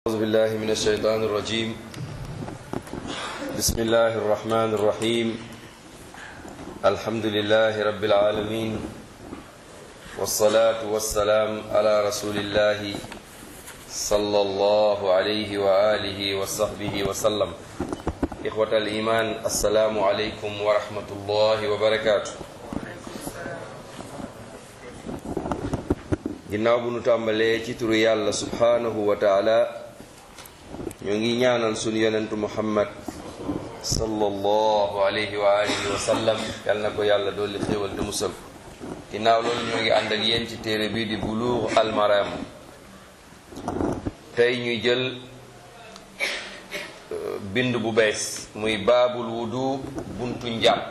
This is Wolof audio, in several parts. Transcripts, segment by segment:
أعوذ بالله من الشيطان الرجيم بسم الله الرحمن الرحيم الحمد لله رب العالمين والصلاة والسلام على رسول الله صلى الله عليه وآله وصحبه وسلم إخوة الإيمان السلام عليكم ورحمة الله وبركاته ginnaaw bu nu tàmbalee ci turu yàlla subhaanahu wa taala ñoo ngi ñaanal sunu yonentu muhammad sallallahu alayhi wa alihi wa sallam yal na ko yàlla dolli xéewal te musal ginnaaw loolu ñoo ngi ànd ak yéen ci téere bii di buluux almaram tey ñuy jël bind bu bees muy baabul wudu buntu njàpp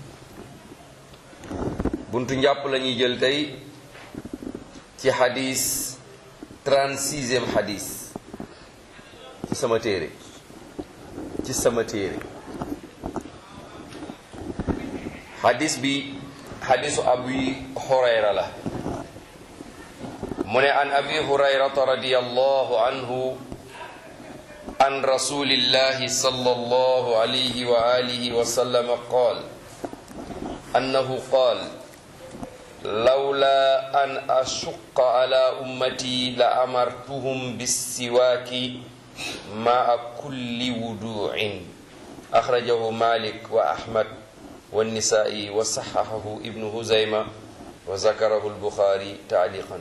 buntu njàpp la ñuy jël tey ci xadis 36e xadis ci sama téere ci sama téere xadis bi xadisu abi hurayra la mu ne an abi hurayrata radiyallahu anhu an rasulillahi sallallahu alayhi wa alihi wa sallam qaal annahu qaal lawla an ashuqa ala ummati la amartuhum bissiwaaki maa kulli wuduin axrajahu malik wa ahmad wannisai wa saxaxahu ibnu huzayma wa zakarahu lbuxaari taaliqan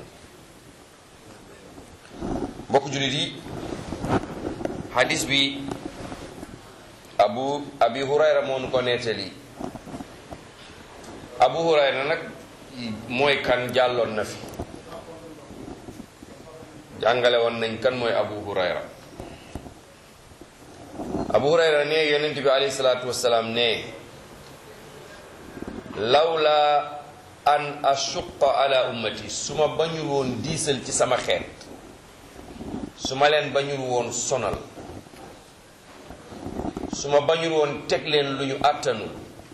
mbokk jullit yi xadis bi abu abi hurayra moonu ko nettali abu hurayra nag mooy kan jàlloon na fi jàngale woon nañ kan mooy abu hurayra abu hurayra ne yonent bi alayhi salaatu wasalaam ne lawla an ashuqa ala ummati su ma bañul woon diisal ci sama xeet su ma leen bañul woon sonal su ma bañul woon teg leen lu ñu àttanul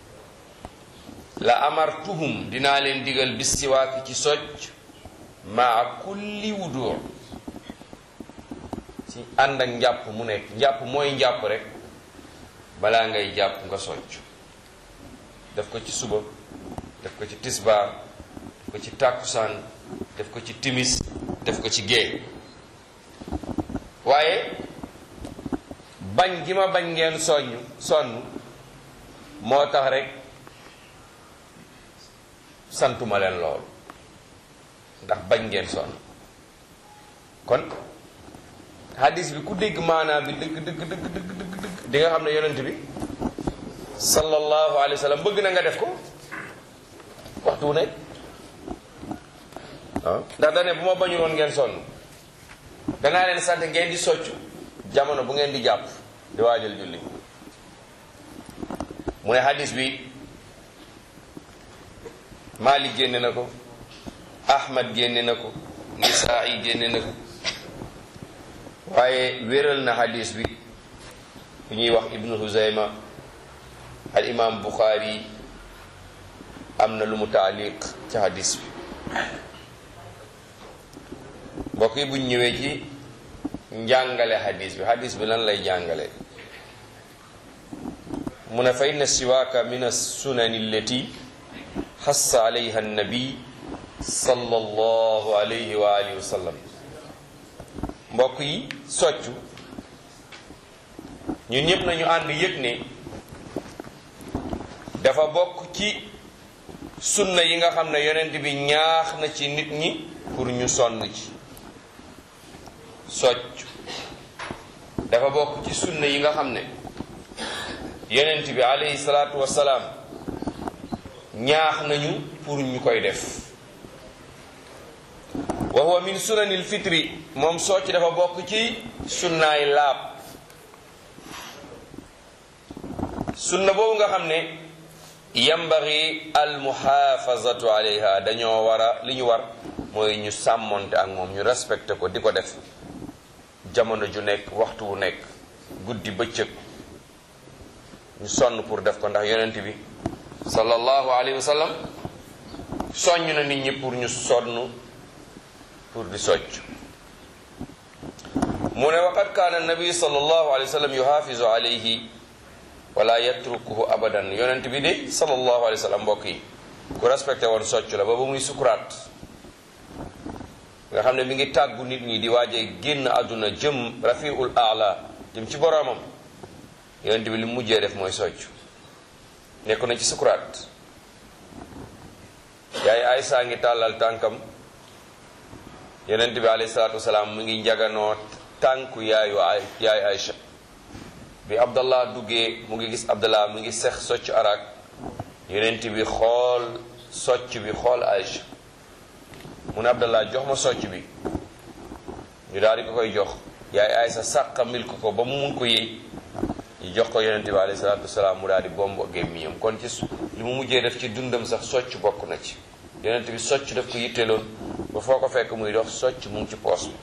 la amartuhum dinaa leen digal bis siwaaki ci socc maa kulli wudu ci ànd ak njàpp mu nekk njàpp mooy njàpp rek balaa ngay jàpp nga socc def ko ci suba def ko ci tisbaar def ko ci tàkkusaan def ko ci timis def ko ci géey waaye bañ gi ma bañ ngeen soññ sonn moo tax rek santuma leen loolu ndax bañ ngeen sonn kon hadis bi ku dégg maanaam bi dëgg dëgg dëgg dëgg dëgg dëgg di nga xam ne yonent bi sallallahu alayhi wa sallam bëgg na nga def ko waxtu wu nekk ah ndax dane bu ma bañul woon ngeen sonn danaa leen sant ngeen di soccu jamono bu ngeen di jàpp di waajal julli mu ne hadis bi Malik génne na ko Ahmad génne na ko Nisaa'i génne na ko waaye wéral na hadis bi bu ñuy wax Ibnu Huzayma al imam Bukhari am na lu mu taaliq ci hadis bi mbokk yi buñ ñëwee ci njàngale hadis bi hadis bi lan lay jàngale mu ne fa inna siwaaka min as-sunani allati xassa alayha annabi sallallahu alayhi wa alihi wa sallam mbokk yi soccu ñun ñëpp nañu ànd yëg ne dafa bokk ci sunna yi nga xam ne yonent bi ñaax na ci nit ñi pour ñu sonn ci soccu dafa bokk ci sunna yi nga xam ne yonent bi alayhi salaatu wassalaam ñaax nañu pour ñu koy def wa huwa min sunanil fitri moom socc dafa bokk ci sunnaay laab sunna boobu nga xam ne yambari al muhafazatu alayha dañoo war a li ñu war mooy ñu sàmmonte ak moom ñu respecté ko di ko def jamono ju nekk waxtu wu nekk guddi bëccëg ñu sonn pour def ko ndax yonent bi sallallahu alayhi wa sallam soññ na nit ñi pour ñu sonn pour di socc mu ne waqad kaana nabi sallallahu alayhi wa sallam yuhafizu alayhi wala yatrukuhu abadan yonent bi de sallallahu alayhi wa sallam mbokk yi ku respecté woon socc la ba ba muy sukuraat nga xam ne mi ngi tàggu nit ñi di waaje génn àdduna jëm rafiul aala jëm ci boroomam yonent bi li mu mujjee def mooy socc nekk na ci sukuraat yaay Aysa ngi tàllal tànkam yonent bi alayhi salaatu wasalaam mu ngi njaganoo tànku yaayu ay yaay Aysa bi Abdallah duggee mu ngi gis Abdallah mu ngi sex socc arak yonent bi xool socc bi xool Aysa mu ne Abdallah jox ma socc bi ñu daal di ko koy jox yaay Aysa sàqa mil ko ko ba mu mun ko yëy ñu jox ko yonent bi alayhi salaatu wasalaam mu daal di bombo gémmiñam kon ci li mu mujjee def ci dundam sax socc bokk na ci yonent bi socc daf ko yitteloon ba foo ko fekk muy dox socc mu ngi ci poos bi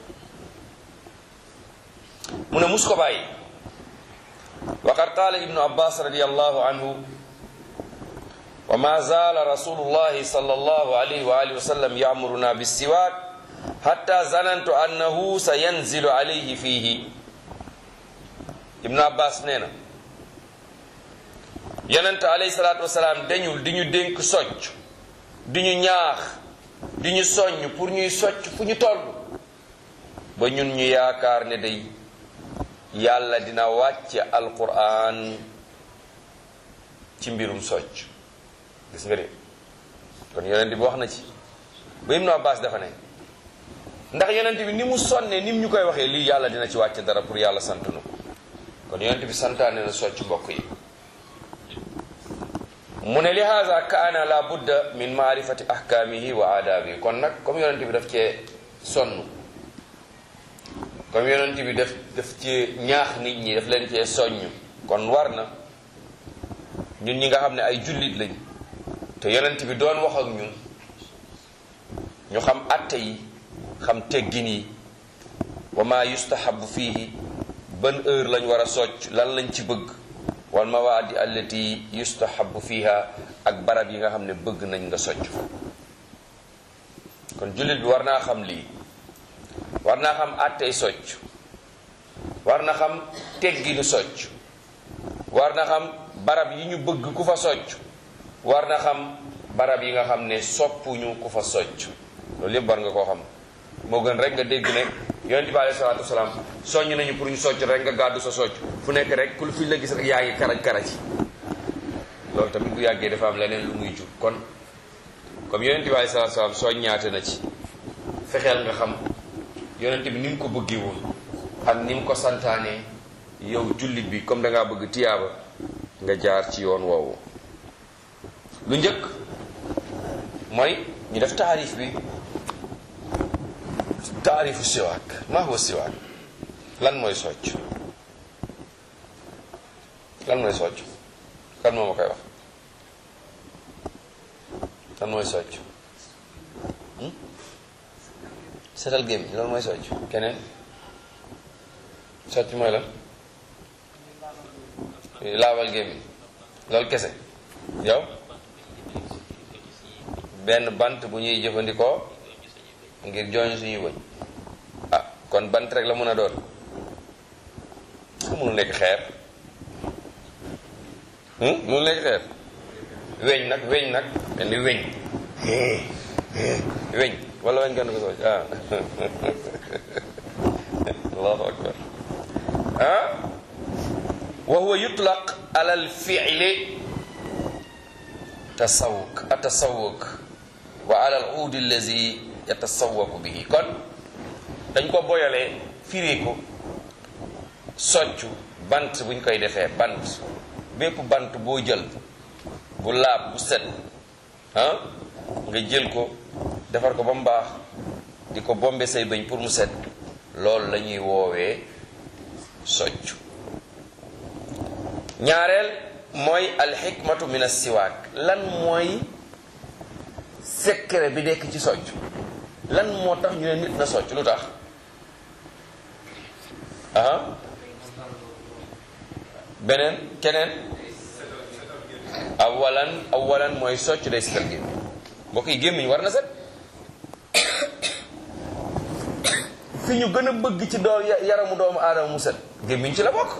mu ne mus ko bàyyi waqad qaala ibnu abbas radiallahu anhu wa ma zaala rasulullahi sallallahu alayhi wa alihi wa sallam yamuruna bissiwaak hatta zanantu annahu sa yanzilu alayhi fiihi ibnu abbas nee na yonent alayhi salaatu wasalaam dañul di ñu dénk socc di ñu ñaax di ñu soññ pour ñuy socc fu ñu toll ba ñun ñu yaakaar ne day yàlla dina wàcce alquran ci mbirum socc gis nga de kon yonent bi wax na ci ba ibnu abbas dafa ne ndax yonent bi ni mu sonne ni mu ñu koy waxee lii yàlla dina ci wàcce dara pour yàlla sant nu kon yonent bi santaane na socc mbokk yi mu ne li haza kaana la budda min maarifati ahkaamihi wa aadaabihi kon nag comme yonent bi daf cee sonn comme yonent bi daf daf ci ñaax nit ñi daf leen cee soññ kon war na ñun ñi nga xam ne ay jullit lañ te yonent bi doon wax ak ñun ñu xam atte yi xam teggin yi wa ma yustahabu fiihi ban heure lañ war a socc lan lañ ci bëgg wal mawaadi allati yustahabu fiha ak barab yi nga xam ne bëgg nañ nga socc kon jullit bi war naa xam lii war naa xam àttey socc war na xam tegginu socc war na xam barab yi ñu bëgg ku fa socc war na xam barab yi nga xam ne soppuñu ku fa socc loolu yëpp war nga koo xam moo gën rek nga dégg ne yonent bi alayhi salaatu wasalaam soññ nañu pour ñu socc rek nga gàddu sa socc fu nekk rek ku fi la gis rek yaa ngi karaj karaj loolu tamit bu yàggee dafa am leneen lu muy jur kon comme yonent bi alayhi salaatu wasalaam soññaate na ci fexeel nga xam yonent bi ni mu ko bëggee woon ak ni mu ko santaanee yow jullit bi comme da ngaa bëgg tiyaaba nga jaar ci yoon woowu lu njëkk mooy ñu def taarif bi taarifu siwaak maa huwa siwaak lan mooy socc lan mooy socc kan moo ma koy wax lan mooy socc setal gémmiñ loolu mooy socc keneen socc mooy lan laabal gémmiñ loolu kese yow benn bant bu ñuy jëfandikoo ngir jooñ suñuy wëñ ah kon bant rek la mën a doon su mënu nekk xeer mënu nekk xeer weñ nag weñ nag benn weñ weñ wala weñ gën ko socc ah allahu akbar ah wa huwa yutlaq ala al fi'li tasawuk atasawuk wa ala al uud allazi yatasawaku bihi kon dañ ko boyalee firi ko soccu bant buñ koy defee bant bépp bant boo jël bu laab bu set ah nga jël ko defar ko ba mu baax di ko bombe say bëñ pour mu set loolu la ñuy woowee soccu ñaareel mooy alxikmatu min assiwaak lan mooy secret bi nekk ci socc lan moo tax ñu ne nit na socc lu tax aha beneen keneen awalan awalan mooy socc day setal gémmiñ mbokk yi gémmiñ war na set fi ñu gën a bëgg ci doo yaramu doomu aadama mu set gémmiñ ci la bokk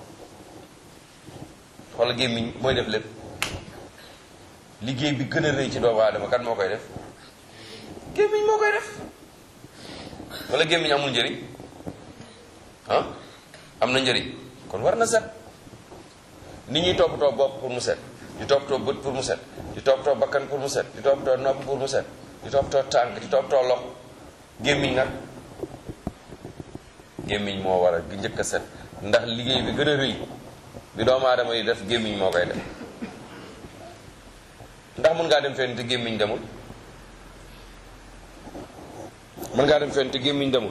wala gémmiñ mooy def lépp liggéey bi gën a rëy ci doomu aadama kan moo koy def gémmiñ moo koy def wala gémmiñ amul njëriñ ah am na njëriñ kon war na set nit ñuy toppatoo bopp pour mu set di toppatoo bët pour mu set di toppatoo bakkan pour mu set di toppatoo nopp pour mu set di toppatoo tànk di toppatoo loxo gémmiñ nag gémmiñ moo war a njëkk a set ndax liggéey bi gën a rëy bi doomu aadama yi def gémmiñ moo koy def ndax mën ngaa dem fenn te gémmiñ demul mën ngaa dem fenn te gémmiñ demul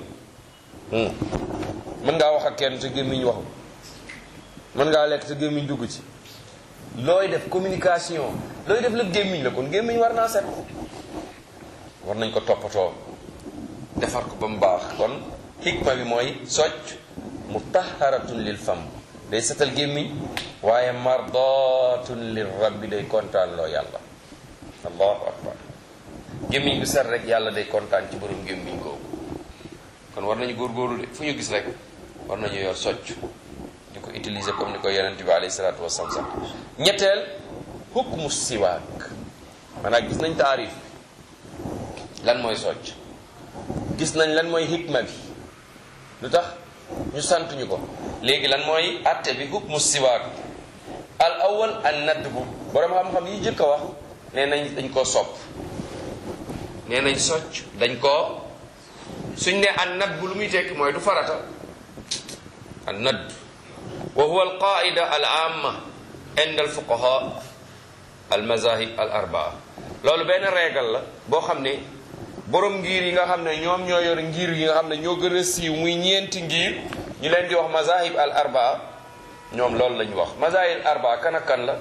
mën ngaa wax ak kenn te gémmiñ waxul mën ngaa lekk te gémmiñ dugg ci looy def communication looy def lépp gémmiñ la kon gémmiñ war naa set war nañ ko toppatoo defar ko ba mu baax kon xikma bi mooy socc mutaharatun lil fam day setal gémmiñ waaye mardatun lil rabbi day kontaan loo yàlla allahu akbar gémmiñ bu set rek yàlla day kontaan ci borom gémmiñ googu kon war nañu góorgóorlu de fu ñu gis rek war nañu yor socc di ko utiliser comme ni ko yonent bi alayhi salaatu wasalaam sax ñetteel hukmu siwaak maanaam gis nañ taarif lan mooy socc gis nañ lan mooy hikma bi lu tax ñu sant ñu ko léegi lan mooy atte bi hukmu siwaak al awal an nadbu borom xam-xam yi jëkk a wax nee nañ dañ koo sopp nee nañ socc dañ koo suñ ne an nadbu lu muy tekki mooy du farata an nadd wa huwa al qaida al amma inda al fuqaha al mazahib al arbaa loolu benn régal la boo xam ne borom ngir yi nga xam ne ñoom ñoo yor ngir yi nga xam ne ñoo gën a siiw muy ñeenti ngir ñu leen di wax mazahib al arbaa ñoom loolu lañu wax mazahib al arbaa kan ak kan la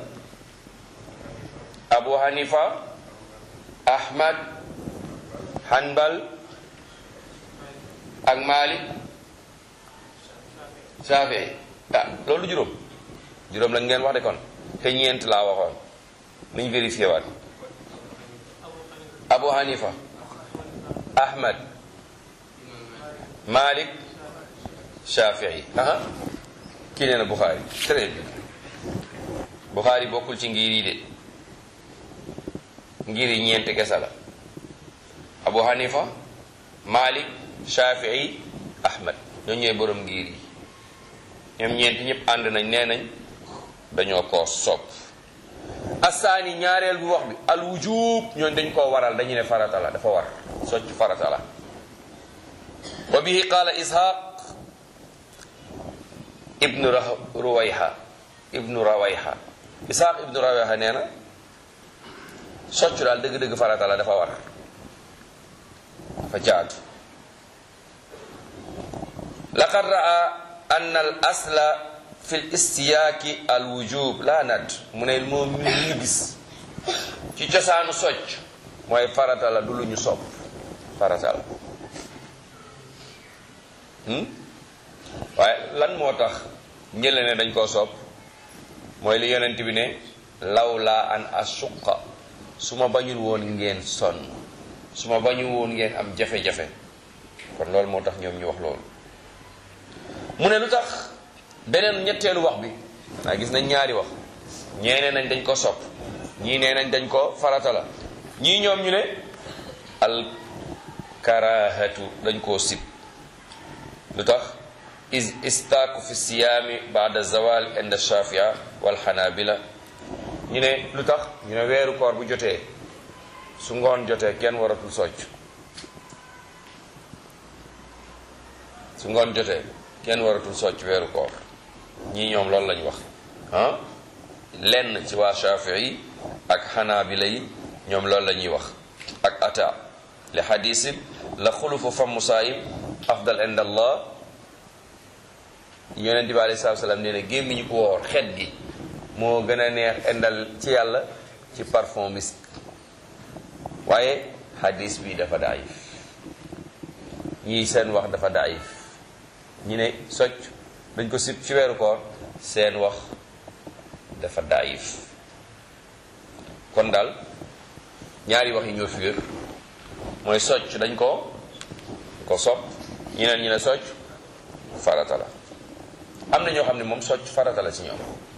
abu hanifa ahmad hanbal ak malik shafii ah loolu juróom juróom lañ ngeen wax de kon te ñeent laa waxoon nañ vérifié waat abu hanifa ahmad malik shafii aha kii nee na buxaari très bien buxaari bokkul ci ngir yi de ngir yi ñeent kese la abu hanifa malik shafii ahmad ñoo ñooy borom ngir yi ñoom ñeent ñëpp ànd nañ nee nañ dañoo koo sopp asaani ñaareel bu wax bi al wujub ñooñ dañ koo waral dañu ne farata la dafa war socc farata la wa bihi qaala ishaq ibnu ruwayha ibnu rawayha ishaq ibnu rawayha nee na socc daal dëgg-dëgg farata la dafa war dafa jaadu laqad raa anna al asla fi l istiyaaki al wujub la nad mu ne moom mi ñu gis ci cosaanu socc mooy farata la du lu ñu sopp farata la waaye lan moo tax ñële ne dañ koo sopp mooy li yonent bi ne law laa an asuqa su ma bañul woon ngeen sonn su ma bañul woon ngeen am jafe-jafe kon loolu moo tax ñoom ñu wax loolu mu ne lu tax beneen ñetteelu wax bi naa gis nañ ñaari wax ñee nee nañ dañ ko sopp ñii nee nañ dañ ko farata la ñii ñoom ñu ne al karahatu dañ koo sib lu tax is istaaku fi siyaami baada zawal inda shafia wal xanabila ñu ne lu tax ñu ne weeru koor bu jotee su ngoon jotee kenn waratul socc su ngoon jotee kenn waratul socc weeru koor ñii ñoom loolu lañu wax ah lenn ci waa shafii ak xanaabila yi ñoom loolu la ñuy wax ak ata li xadisin la xulufu famu saayim afdal ind allah yonent bi alei salatu salaam nee na gémmiñu ko woor xet gi moo gën a neex indal ci yàlla ci parfum misk waaye xadis bi dafa daayif ñii seen wax dafa daayif ñi ne socc dañ ko sib ci weeru koor seen wax dafa daayif kon daal ñaari wax yi ñoo fi wér mooy socc dañ ko ko sopp ñeneen ñi ne socc farata la am na ñoo xam ne moom socc farata la ci ñoom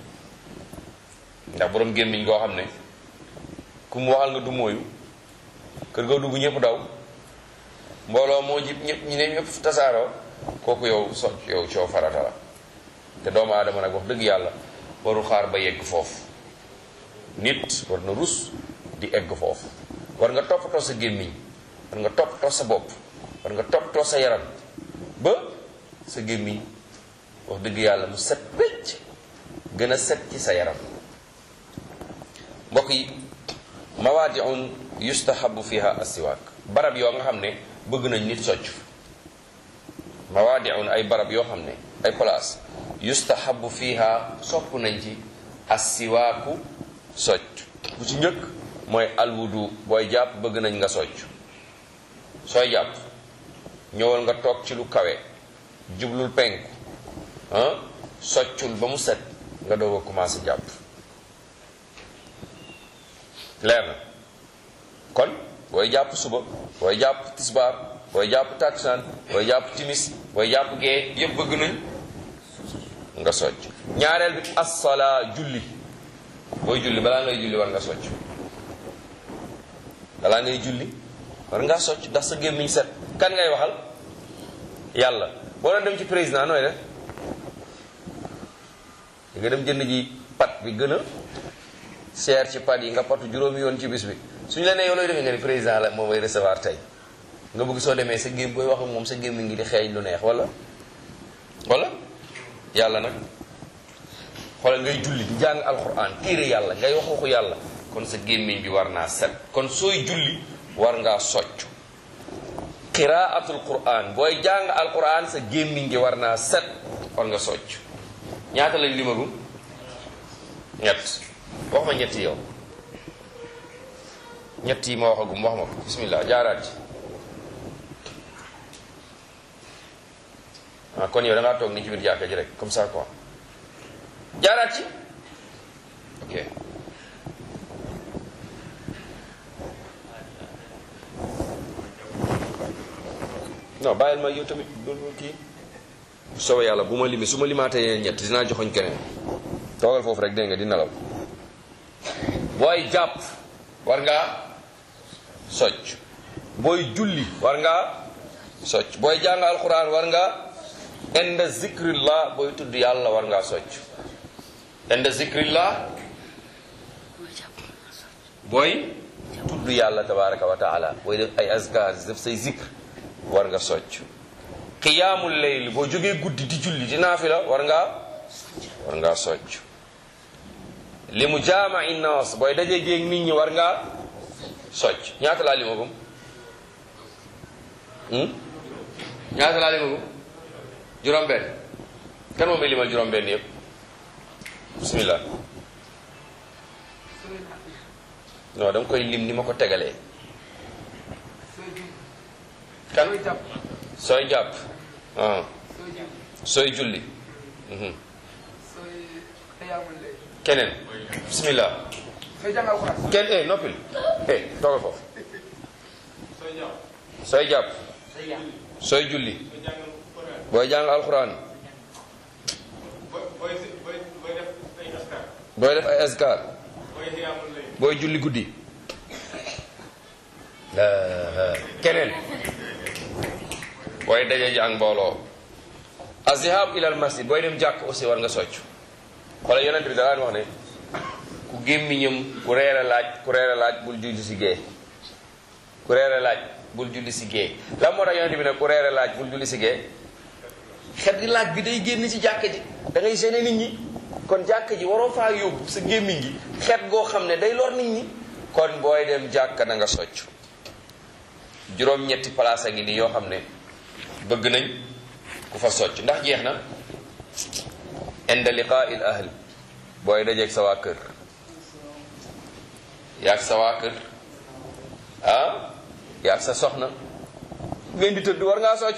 ndax borom gémmiñ goo xam ne ku mu waxal nga du mooyu kër ga dugg ñëpp daw mbooloo moo jib ñëpp ñi ne ñëpp tasaaroo kooku yow socc yow coow farata la te doomu aadama nag wax dëgg yàlla warul xaar ba yegg foofu nit war na rus di egg foofu war nga toppatoo sa gémmiñ war nga toppatoo sa bopp war nga toppatoo sa yaram ba sa gémmiñ wax dëgg yàlla mu set wecc gën a set ci sa yaram mbokk yi mawaadiun yustahabu fiha asiwaak barab yoo nga xam ne bëgg nañ nit socc mawaadiun ay barab yoo xam ne ay place yustahabu fiha sopp nañ ci asiwaaku socc bu ci njëkk mooy alwudu booy jàpp bëgg nañ nga socc sooy jàpp ñëwal nga toog ci lu kawe jublul penku ah soccul ba mu set nga doog a commencé jàpp leer na kon booy jàpp suba booy jàpp tisbaar booy jàpp takkusaan booy jàpp timis booy jàpp gee yëpp bëgg nañ nga socc ñaareel bi assalaa julli booy julli balaa ngay julli war nga socc balaa ngay julli war ngaa socc ndax sa gémmiñ set kan ngay waxal yàlla boo doon dem ci président nooy def di nga dem jënd ji pat bi gën a seer ci pat yi nga patu juróomi yoon ci bis bi suñu la nee yow looy defee nga ni président la moom may recevoir tey nga bëgg soo demee sa gém booy wax ak moom sa gémmiñ ngi di xeeñ lu neex wala wala yàlla nag xoolal ngay julli di jàng alquran téere yàlla ngay wax waxu yàlla kon sa gémmiñ bi war naa set kon sooy julli war ngaa socc qiraatul quran booy jàng alquran sa gémmiñ gi war naa set war nga socc ñaata lañ limagum ñett wax ma ñett yow ñett yi ma waxagum wax ma ko bismillah jaaraat ci ah kon yow da ngaa toog ni ci biir jàkka ji rek comme ça quoi jaaraat ci ok non bàyyil ma yow tamit loolu kii bu soobee yàlla bu ma limi su ma limaatee yeneen ñett dinaa joxoñ keneen toogal foofu rek dégg nga di nelaw booy jàpp war ngaa socc booy julli war ngaa socc booy jàng alquran war nga inda zikrillah booy tudd yàlla war ngaa socc inda zikrillah booy tudd yàlla tabaraka wa taala booy def ay azkar def say zikr war nga socc qiyaamul layl boo jógee guddi di julli di naafila war ngaa war ngaa socc li mu jaama innaas booy dajee géeg nit ñi war ngaa socc ñaata laa limagum ñaata laa limagum juróom-benn kan moom may limal juróom-benn yëpp bismillah non danga koy lim ni ma ko tegalee kan sooy jàpp ah sooy julli mhm. keneen bismillah kenn eh noppil eh toogal foofu sooy jàpp sooy julli booy jàng alxuraan booy def ay askar booy julli guddi keneen booy daje ji ak mbooloo azihab ilal masjid booy dem jàkk aussi war nga socc wala yonent bi daan wax ne ku gémmiñam ku reere laaj ku reere laaj bul julli si gée ku reere laaj bul julli si gée lan moo tax yonent bi ne ku reere laaj bul julli si gée xet gi laaj bi day génn ci jàkk ji da ngay gêner nit ñi kon jàkk ji waroo faa yóbbu sa gémmiñ gi xet goo xam ne day lor nit ñi kon booy dem jàkk na nga socc juróom-ñetti place a ngi nii yoo xam ne bëgg nañ ku fa socc ndax jeex na inda liqaa il ahl booy dajeeg sa waa kër yaag sa waa kër ah yaag sa soxna ngeen di tëdd war ngaa socc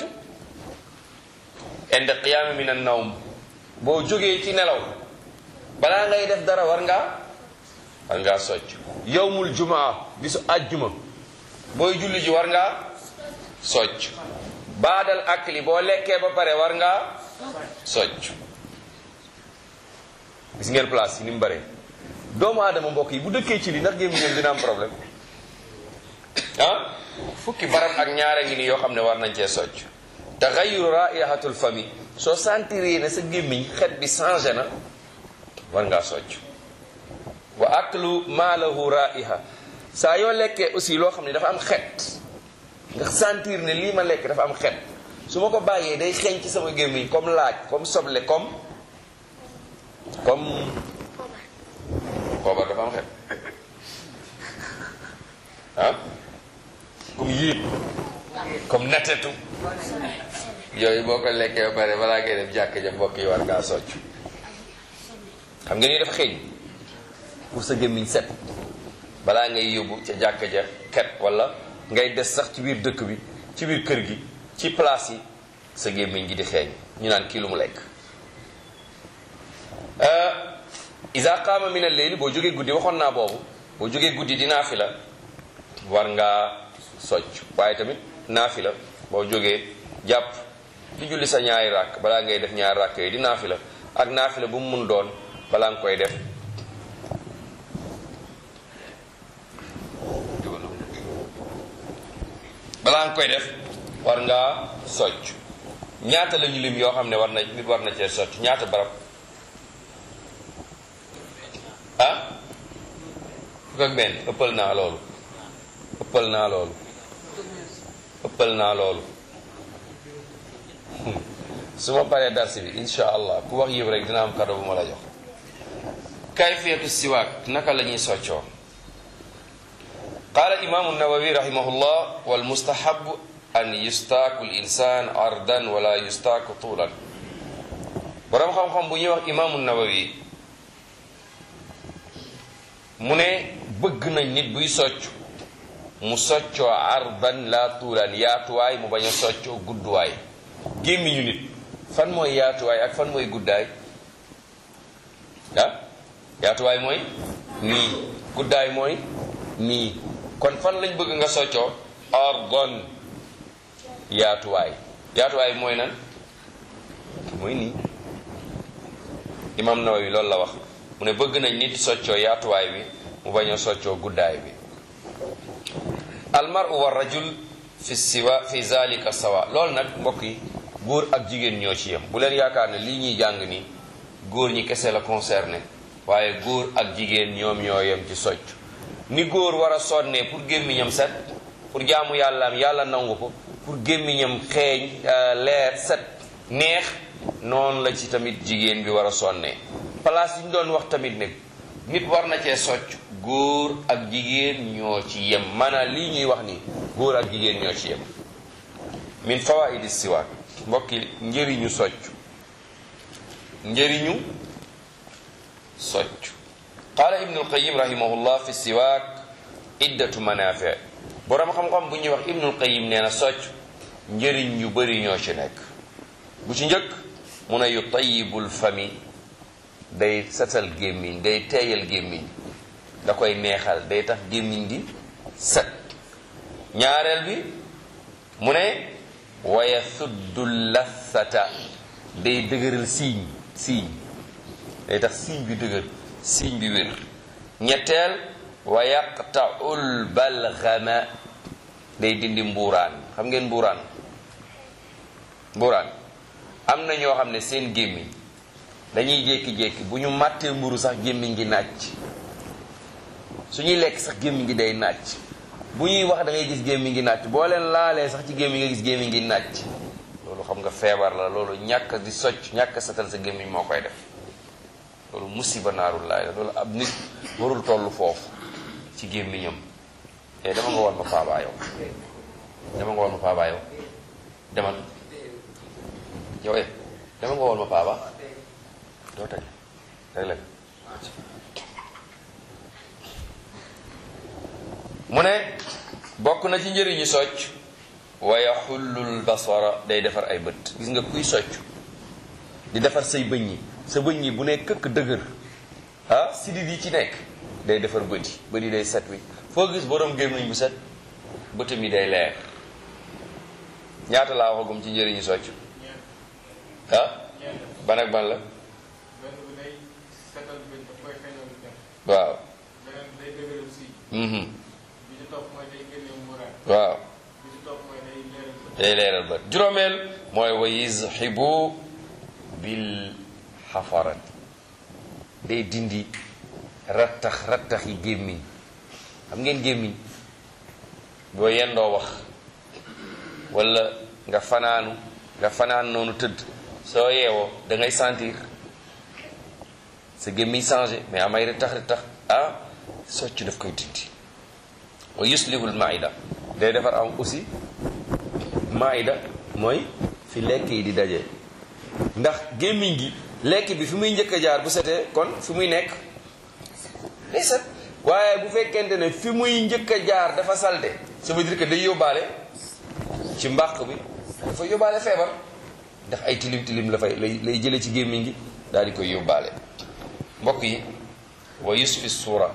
inda qiyaami min an nawm boo jógee ci nelaw balaa ngay def dara war ngaa war ngaa socc yowmul jumaa bisu àjjuma booy julli ji war ngaa socc baadal akli boo lekkee ba pare war ngaa socc gis ngeen place yi ni mu bare doomu aadama mbokk yi bu dëkkee ci li ndax gémmiñam dina am problème ah fukki barab ak ñaara ngi ni yoo xam ne war nañ cee socc taxayuru raihatul famille soo sentiree ne sa gémmiñ xet bi changé na war ngaa socc wa aklu maalahu raiha saa yoo lekkee aussi loo xam ne dafa am xet nga sentir ne lii ma lekk dafa am xet su ma ko bàyyee day xeeñ ci sama gémmiñ comme laaj comme soble comme comme poobar dafa am xet ah comme yéet comme natetu yooyu boo ko lekkee ba pare balaa ngay dem jàkk ja mbokk yi war ngaa socc xam nga ni dafa xeeñ pour sa gémmiñ set balaa ngay yóbbu ca jàkk ja xet wala ngay des sax ci biir dëkk bi ci biir kër gi ci place yi sa gémmiñ gi di xeeñ ñu naan kii lu mu lekk isa qaama min al-layl boo jógee guddi waxoon naa boobu boo jógee guddi di naafila war ngaa socc waaye tamit naafila boo jógee jàpp di julli sa ñaari ràkk balaa ngay def ñaari ràkk yooyu di naafila ak naafila bu mu mun doon balaa nga koy def balaa nga koy def war ngaa socc ñaata lañu lim yoo xam ne war na nit war na cee socc ñaata barab ah fukk ak benn ëppal naa loolu ëppal naa loolu ëppal naa loolu su ma paree darsi bi insha allah ku wax yëpp rek dina am kado bu ma la jox kayfiyatu siwaak naka la ñuy soccoo qaala imaamu nawawi rahimahullah wal mustahabu an yustaaku l insan ardan wala yustaaku tuulan borom xam-xam bu ñuy wax imaamu nawawi mu ne bëgg nañ nit buy socc mu soccoo ardan la tuulan yaatuwaay mu bañ a soccoo gudduwaay gémmiñu nit fan mooy yaatuwaay ak fan mooy guddaay ah yaatuwaay mooy nii guddaay mooy nii kon fan lañ bëgg nga soccoo ardan yaatuwaay yaatuwaay mooy nan mooy nii imam Nawawi loolu la wax mu ne bëgg nañ nit soccoo yaatuwaay bi mu bañ a soccoo guddaay bi almaru wa rajul fi siwa fi zalika sawa loolu nag mbokk yi góor ak jigéen ñoo ci yem bu leen yaakaar ne lii ñuy jàng ni góor ñi kese la concerné waaye góor ak jigéen ñoom ñoo yem ci socc ni góor war a sonnee pour gémmiñam set pour jaamu yàllaam yàlla nangu ko pour gémmiñam xeeñ leer set neex noonu la ci tamit jigéen bi war a sonnee place yi ñu doon wax tamit ne nit war na cee socc góor ak jigéen ñoo ci yem maanaam lii ñuy wax ni góor ak jigéen ñoo ci yem min fawaidi siwaak mbokki njëriñu socc njëriñu socc qaala ibnu alqayim rahimahullah fi siwaak iddatu manafi boroom xam-xam bu ñuy wax ibnu alqayim nee na socc njëriñ yu bari ñoo ci nekk bu ci njëkk mu ne yu tayibul fami day setal gémmiñ day teeyal gémmiñ da koy neexal day tax gémmiñ gi set ñaareel bi mu ne waya suddu lassata day dëgëral siiñ siiñ day tax siiñ bi dëgër siiñ bi wér ñetteel wa yaqtaul balgama day dindi mbuuraan xam ngeen mbuuraan mbuuraan am na ñoo xam ne seen gémmiñ dañuy jékki-jékki bu ñu màttee mburu sax gémmiñ gi nàcc su ñuy lekk sax gémmiñ gi day nàcc bu ñuy wax da ngay gis gémmiñ gi nàcc boo leen laalee sax ci gémmiñ nga gis gémmiñ gi nàcc loolu xam nga feebar la loolu ñàkk di socc ñàkk setal sa gémmiñ moo koy def loolu musiba naarul laay la loolu ab nit warul toll foofu ci gémmiñam e dama nga woon ma paabaa yow dama nga woon ma paabaa yow demal yow e dama nga woon ma paabaa doo teg rek leen mu ne bokk na ci njëriñu socc wa yaxullul basara day defar ay bët gis nga kuy socc di defar say bëñ yi sa bëñ yi bu ne këkk dëgër ah sidit yi ci nekk day defar bët yi bët yi day set wi foo gis borom gémmiñ bu set bëtam yi day leer ñaata laa waxagum ci njëriñu socc ah ban ak ban la waaw mhm waaw day leeral bët juróomeel mooy wa yuzhibu bil xafarat day dindi rattax rattax yi gémmiñ xam ngeen gémmiñ boo yendoo wax wala nga fanaanu nga fanaan noonu tëdd soo yeewoo da ngay sentir sa gémmiñ changé mais amay rattax rattax ah socc daf koy dindi wa yuslihul maida day defar am aussi maida mooy fi lekk yi di daje ndax gémmiñ gi lekk bi fi muy njëkk a jaar bu setee kon fi muy nekk day set waaye bu fekkente ne fi muy njëkk a jaar dafa salte ça veut dire que day yóbbaale ci mbàq bi dafa yóbbaale feebar ndax ay tilim tilim la fay lay lay jële ci gémmiñ gi daal di koy yóbbaale mbokk yi wa yusfi suura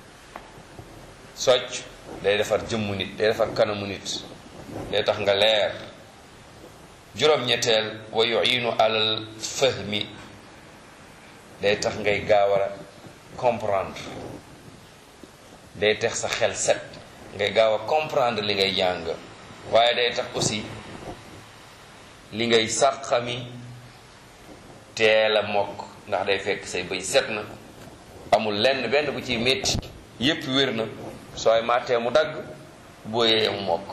socc day defar jëmmu nit day defar kanamu nit day tax nga leer juróom-ñetteel wa yuinu alal fahmi day tax ngay gaawar a comprendre day tax sa xel set ngay gaaw a comprendre li ngay jàng waaye day tax aussi li ngay sàqami teel a mokk ndax day fekk say bëñ set na amul lenn benn bu ciy métti yépp wér na sooy màttee mu dagg boo yee mu mokk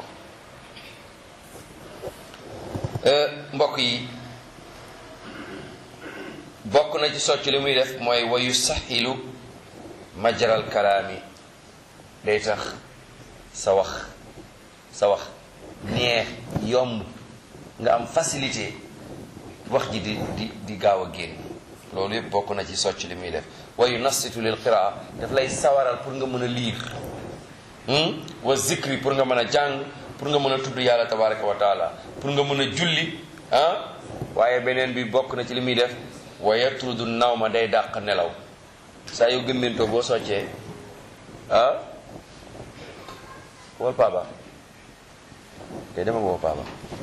mbokk yi bokk na ci socc li muy def mooy wayu saxilu majral kalaami day tax sa wax sa wax neex yomb nga am facilité wax ji di di di gaaw a génn loolu yëpp bokk na ci socc li muy def wayu nassitu lil qiraa daf lay sawaral pour nga mën a liir wa zikri pour nga mën a jàng pour nga mën a tudd yàlla tabaraka wa taala pour nga mën a julli ah waaye beneen bi bokk na ci li muy def wa yatrudu naw ma day dàq nelaw saa yu gëmmintoo boo soccee ah wol papa te dama boo papa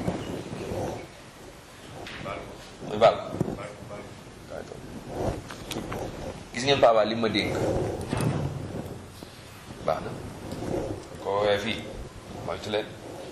muy bal gis ngeen papa li ma dénk baax na ko woowee fii moytu leen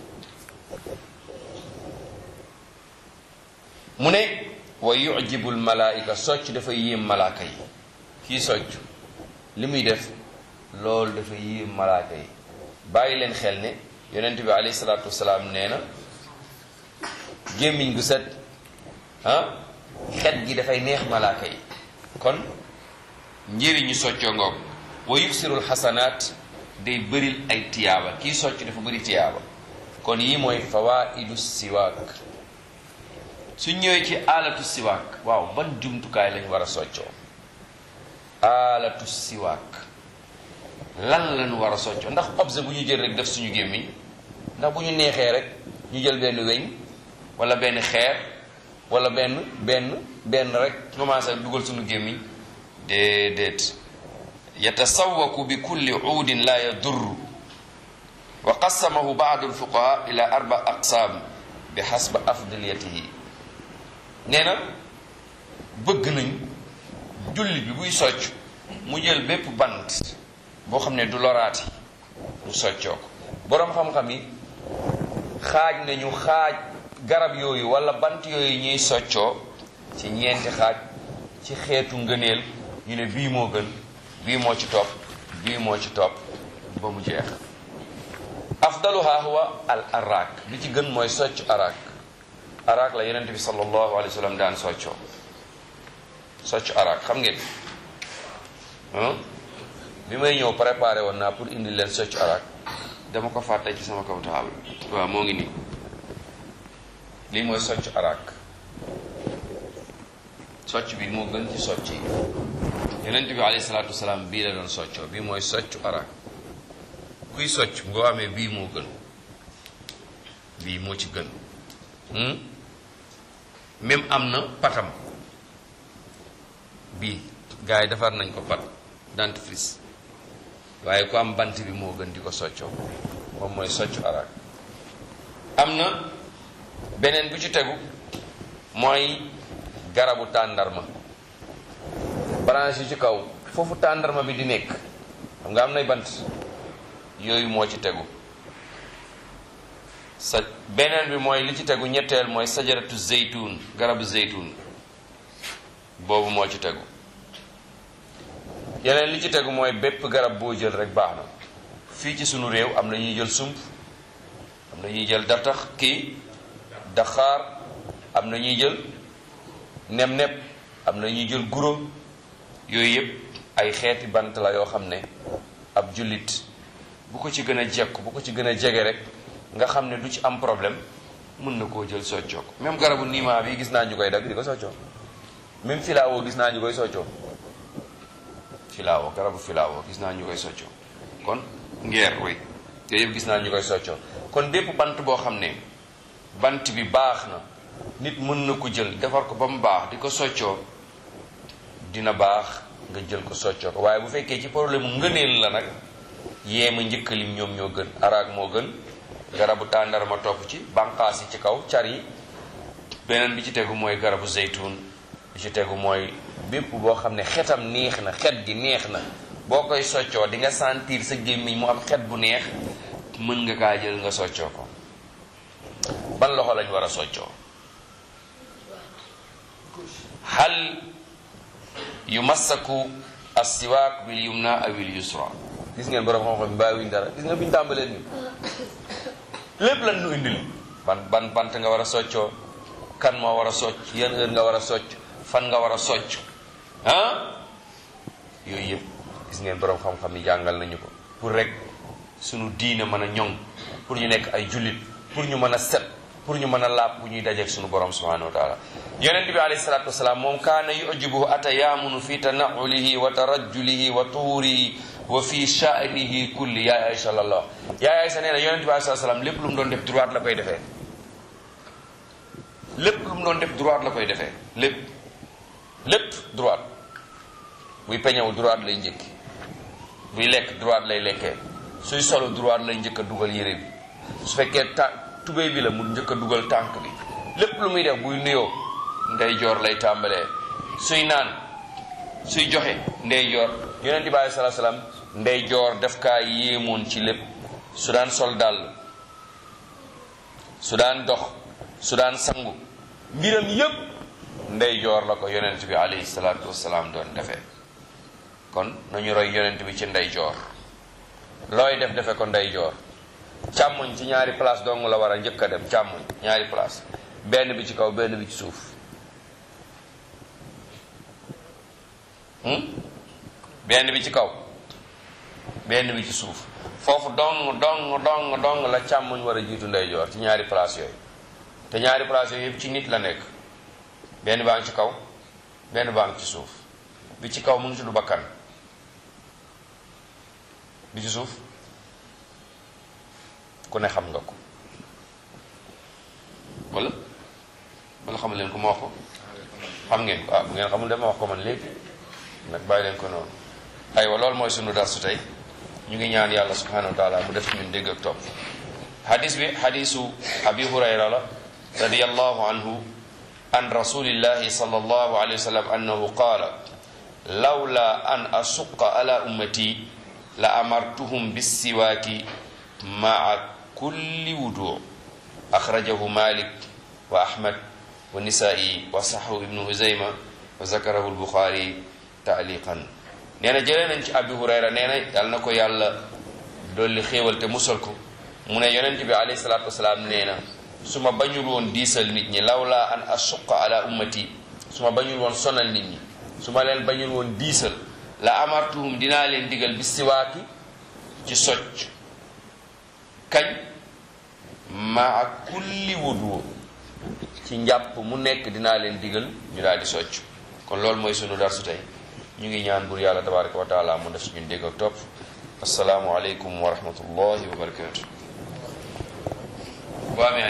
mu ne wa yujibul malaayika socc dafa yéem malaaka yi kii socc li muy def loolu dafa yéem malaaka yi bàyyi leen xel ne yonent bi alayhi salaatu wasalaam nee na gémmiñ gu set ah xet gi dafay neex malaaka yi kon njëriñu soccoo ngoog wa yuksirul xasanaat day bëril ay tiyaaba kii socc dafa bëri tiyaaba kon yii mooy fawaidu siwaak su ñëwee ci alatu siwaak waaw ban jumtukaay lañ war a soccoo alatu siwaak lan lañ war a soccoo ndax objet bu ñu jël rek def suñu gémmiñ ndax bu ñu neexee rek ñu jël benn weñ wala benn xeer wala benn benn benn rek commencé dugal suñu gémmiñ déedéet yatasawaku bi kulli uudin la yadurru wa qasamahu baadu alfuqaha ila arba aqsaam bi xasba afdaliyatihi nee na bëgg nañ julli bi buy socc mu jël bépp bant boo xam ne du loraati mu soccoo ko boroom xam-xam yi xaaj nañu xaaj garab yooyu wala bant yooyu ñuy soccoo ci ñeenti xaaj ci xeetu ngëneel ñu ne bii moo gën bii moo ci topp bii moo ci topp ba mu jeex afdaluha huwa al arak bi ci gën mooy socc arak arak la yonent bi sallallahu alayhi wa sallam daan soccoo socc arak xam ngeen bi may ñëw préparé woon naa pour indi leen socc arak dama ko fàtte ci sama kaw taabal waaw moo ngi nii lii mooy socc arak socc bi moo gën ci socc yi yonent bi alayhi salaatu wasalaam bii la doon soccoo bii mooy soccu arak kuy socc ngoo amee bii moo gën bii moo ci gën même am na patam bii gars yi defar nañ ko pat dentifrice waaye ku am bant bi moo gën di ko soccoo moom mooy soccu arak am na beneen bi ci tegu mooy garabu tàndarma branche yi ci kaw foofu tàndarma bi di nekk xam nga am nay bant yooyu moo ci tegu sa beneen bi mooy li ci tegu ñetteel mooy sajaratu zeytun garabu zeytun boobu moo ci tegu yeneen li ci tegu mooy bépp garab boo jël rek baax na fii ci sunu réew am na ñuy jël sump am na ñuy jël dartax kii daxaar am na ñuy jël nem-neb am na ñuy jël guro yooyu yëpp ay xeeti bant la yoo xam ne ab jullit bu ko ci gën a jekk bu ko ci gën a jege rek nga xam ne du ci am problème mën na koo jël soccoo ko même garabu niimaa bi gis naa ñu koy dagg di ko soccoo même filaawo gis naa ñu koy soccoo filaawo garabu filaawo gis naa ñu koy soccoo kon ngeer way yooyu yëpp gis naa ñu koy soccoo kon bépp bant boo xam ne bant bi baax na nit mën na ko jël defar ko ba mu baax di ko soccoo dina baax nga jël ko soccoo ko waaye bu fekkee ci problème mu ngëneel la nag yéema njëkkalim ñoom ñoo gën araak moo gën garabu tàndarma topp ci banqaas yi ci kaw car yi beneen bi ci tegu mooy garabu zeytun bi ci tegu mooy bépp boo xam ne xetam neex na xet gi neex na boo koy soccoo di nga sentir sa gémmiñ mu am xet bu neex mën nga kaa jël nga soccoo ko ban loxo lañ war a soccoo hal yumassaku assiwaak bil yumna awil yusra gis ngeen borom xam-xam bàyyiwuñ dara gis nga biñu tàmbalee ni lépp lan nu indil ban ban bant nga war a soccoo kan moo war a socc yan heure nga war a socc fan nga war a socc ah yooyu yëpp gis ngeen borom xam-xam yi jàngal nañu ko pour rek sunu diine mën a ñoŋ pour ñu nekk ay jullit pour ñu mën a set pour ñu mën a laab bu ñuy dajeek sunu borom subhanahu wa taala yonent bi alayhi salatu wasalaam moom kaana yujibuhu atayaamunu fi tanaulihi wa tarajjulihi wa tuurihi wa fi sha'nihi kulli yaay Aysa lallah yaay Aysa nee na yonent bi alayhi salatu wasalaam lépp lu mu doon def droite la koy defee lépp lu mu doon def droite la koy defee lépp lépp droite buy peñewu droite lay njëkki buy lekk droite lay lekkee suy solo droite lay njëkk a dugal yére bi su fekkee ta tubéy bi la mu njëkk a dugal tànk bi lépp lu muy def buy nuyoo ndey joor lay tàmbalee suy naan suy joxe ndey joor yonent bi alei salaa salaam ndey joor def kaa yéemoon ci lépp su daan sol dàll su daan dox su daan sangu mbiram yépp ndey joor la ko yonent bi alayhi salaatu wasalaam doon defee kon nañu roy yonent bi ci ndey joor looy def defe ko ndey joor càmmoñ ci ñaari place dong la war a njëkk a dem càmmoñ ñaari place benn bi ci kaw benn bi ci suuf benn bi ci kaw benn bi ci suuf foofu dong dong dong dong la càmmoñ war a jiitu ndeyjoor ci ñaari place yooyu te ñaari place yooyu yëpp ci nit la nekk benn baa ngi ci kaw benn baa ngi ci suuf bi ci kaw mu ngi tudd bakkan bi ci suuf ku ne xam nga ko wala wala xamul leen ko ma wax ko xam ngeen ko ah bu ngeen xamul dama wax ko man léegi nag bàyyi leen ko noonu aywa loolu mooy sunu darsu tey ñu ngi ñaan yàlla subhanahu wa taala mu def ci ñun dégg ak topp hadis bi hadisu abi hurayra la radiyallahu anhu an rasulillahi sallallahu alayhi wa sallam annahu qaala lawla an asuqa ala ummati la amartuhum bissiwaaki maa kulli wudu axrajahu malik wa ahmad wa nisaa'i wa saxahu ibnu huzayma wa zakarahu albuxaari taaliqan nee na jëlee nañ ci abi hurayra nee na yàlla na ko yàlla dolli xéewal te musal ko mu ne yonent bi alayhi salaatu wasalaam nee na su ma bañul woon diisal nit ñi lawla an asuqa ala ummati su ma bañul woon sonal nit ñi su ma leen bañul woon diisal la amartuhum dinaa leen digal bi siwaaki ci socc kañ maa kulli wudu ci njàpp mu nekk dinaa leen digal ñu daal di socc kon loolu mooy sunu darsu tey ñu ngi ñaan bur yàlla tabaraka wa taala mu def suñu dégg ak topp asalaamu aleykum wa rahmatullahi wa barakatu